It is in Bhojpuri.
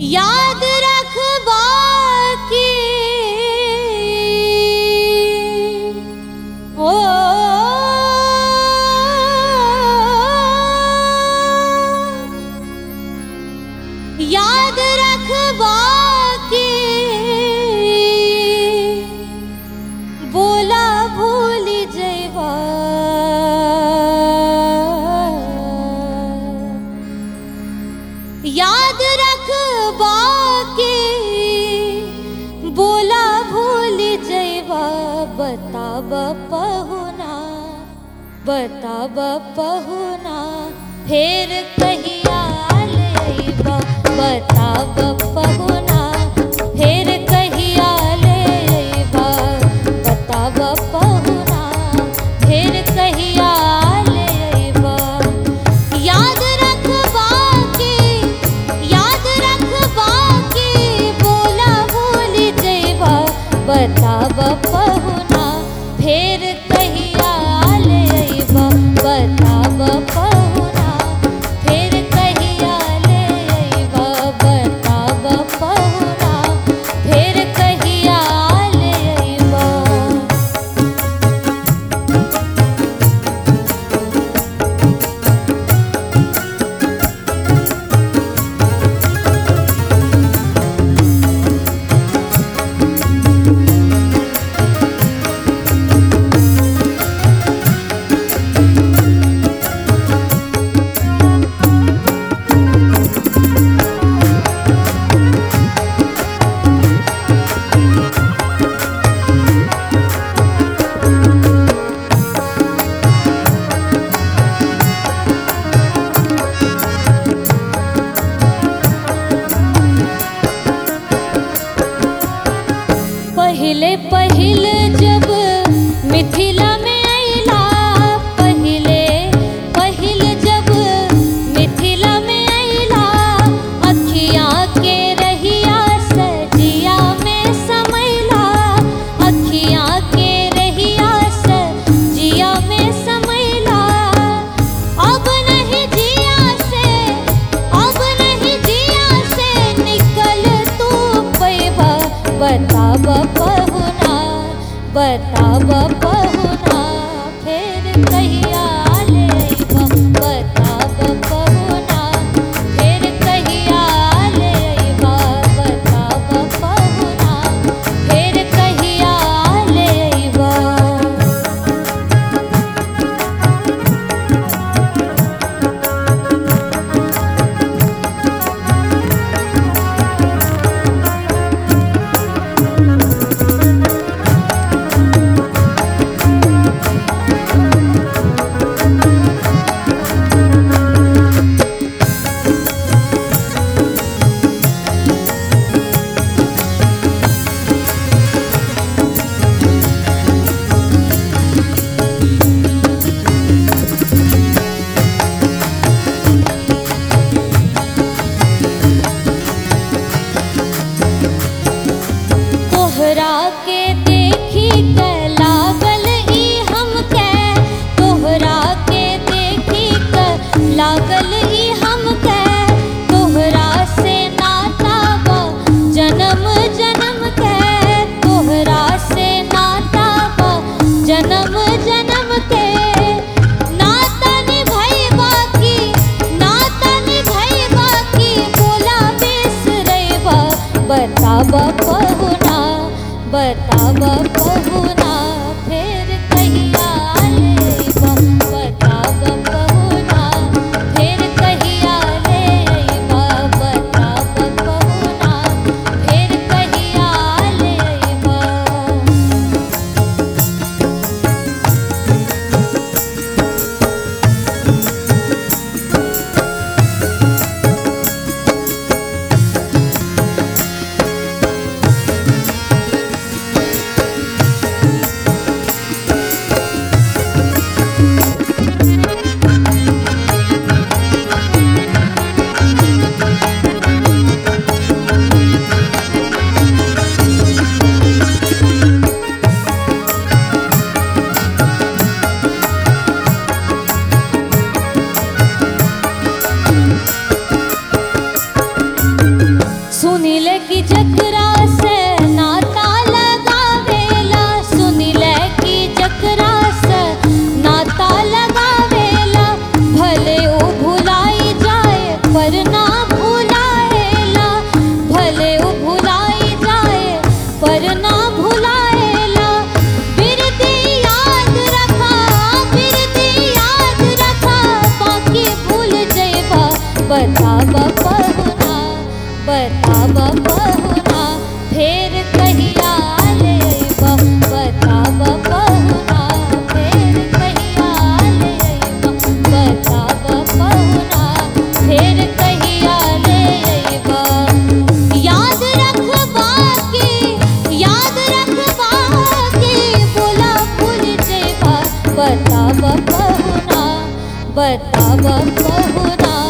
याद रखबा के ओ याद रखबा के बोला भूल जैबा याद रखबा के बोला भूल जैबा बताब पहुना बताब पहुना फेर कहिया लेबा बताब पहुना फेर कहिया लेबा बताब पहुना फेर कहिया लेबा याद रखबा के याद रखबा के बोला भूल जैबा बताब पहुना फेर कहिया लेबा बताब पहुना फेर कहिया लेबा बताब पहुना फेर कहिया लेबा पहिले पहिले जब मिथिला में अइला पहिले पहिले जब मिथिला में अइला अखियाँ के रहिया सजिया में समैला अखियाँ के रहिया सजिया में समैला अब नहीं जिया से अब नहीं जिया से निकल तू पैबा बताब पहुना बताब पहुना फेर कहिया लेबा बताब पहुना फेर कहिया लेबा बताब पहुना फेर कहिया लेबा तोहरा के देखी के लागल ई हमके तोहरा के देखी के लागल ई हमके तोहरा से नाता बा जन्म जन्म के तोहरा से नाता बा जन्म जन्म के नाता निभैबा की नाता निभैबा की बोला बिसरैबा बताब पहुना बताब पहुना फेर कहिया लेबा बताब पहुना फेर कहिया लेबा बताब पहुना फेर कहिया लेबा पहुना बताब पहुना फेर कहिया ले अइबा बताब पहुना फेर कहिया ले अइबा बताब पहुना फेर कहिया ले अइबा याद रखबा के याद रखबा के बोला भूल जइबा बताब पहुना बताब पहुना